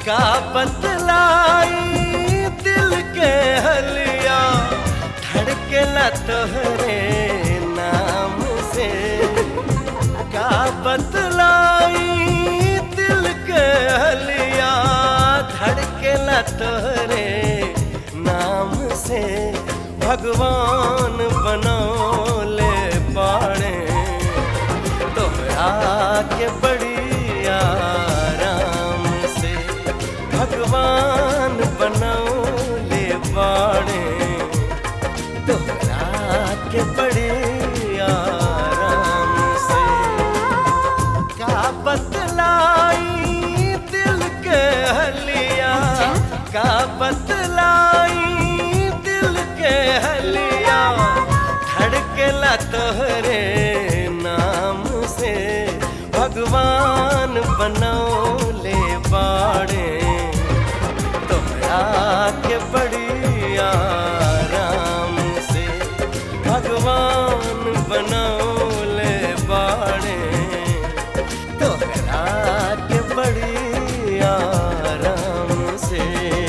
का बतलाई दिल के हलिया धड़केला तोहरे नाम से का बतलाई दिल के हलिया धड़केला तोहरे नाम से भगवान बनौले पाड़े तोहरा के बड़ी आराम से भगवान बनौले बाड़े तोहरा के बड़े आराम से का बतलाई दिल के हलिया का बतलाई दिल के हलिया धड़केला तोहरे नाम से भगवान बनौले बाड़े तोहरा के बड़ी आराम से भगवान बनौले बाड़े तोहरा के बड़ी आराम से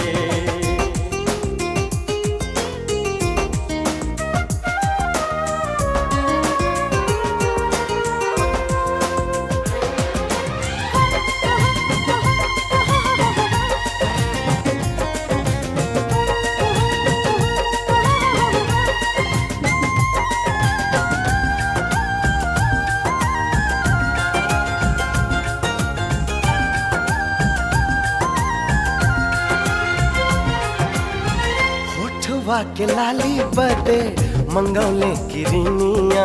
होठवा के लाली बदे मंगौले किरनिया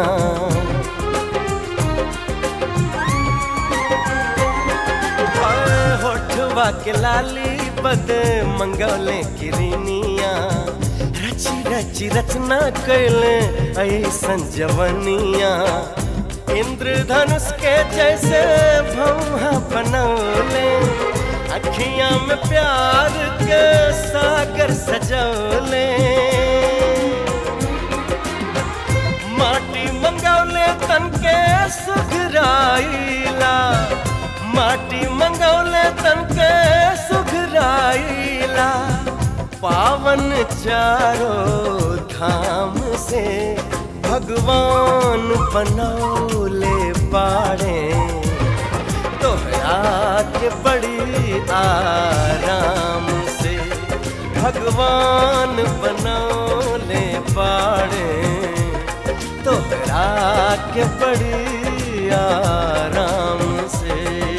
होठवा के लाली बदे मंगौले किरनिया रची रची रचना कैले ऐसन जवनिया इंद्रधनुष के जैसे भौहा बनौले अखियां में प्यार के सागर सजौले माटी मंगौले तन के सुघराइला माटी मंगौले तन के सुघराइला पावन चारों धाम से भगवान बनौले पाड़े तोहरा के बड़ी आराम से भगवान बनौले पाड़े तोहरा के बड़ी आराम से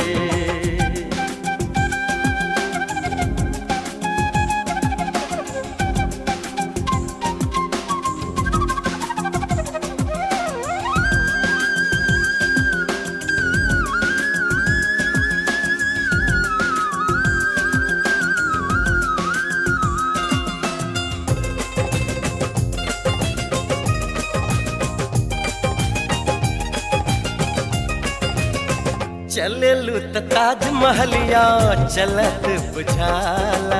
चलेलू त ताजमहलिया चलत बुझाला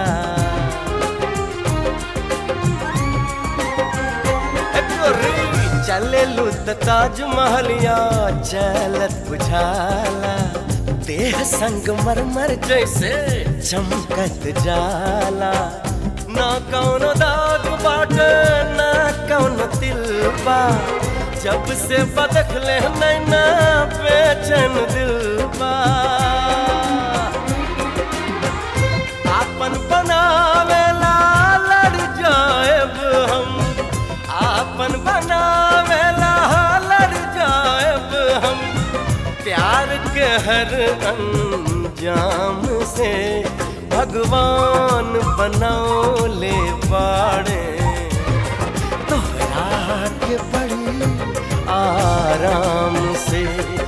ए गोरी, चलेलू त ताजमहलिया चलत बुझाला देह संग मरमर जैसे चमकत जाला ना कौनो दाग बाटे ना कौनो तिलबा जब से बदखले नैना बेचैन दिल बा आपन बनावेला लड़ जाएब हम आपन बनावेला लड़ जाएब हम प्यार के हर अंजाम से भगवान बनौले बाड़े तोहरा के बड़ी आराम से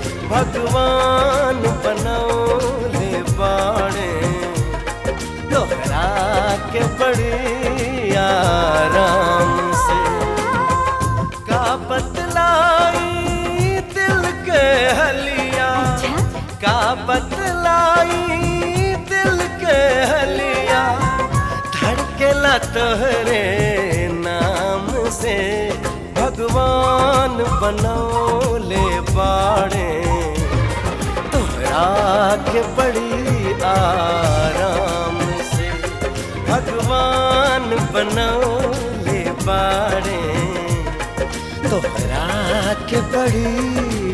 भगवान बनौले बाड़े तोहरा के बड़ी आराम से का बतलाई दिल के हलिया का बतलाई दिल के हलिया धड़केला तोहरे नाम से भगवान बनौले बाड़े तोहरा के बड़ी आराम भगवान बनौले बाड़े तोहरा के बड़ी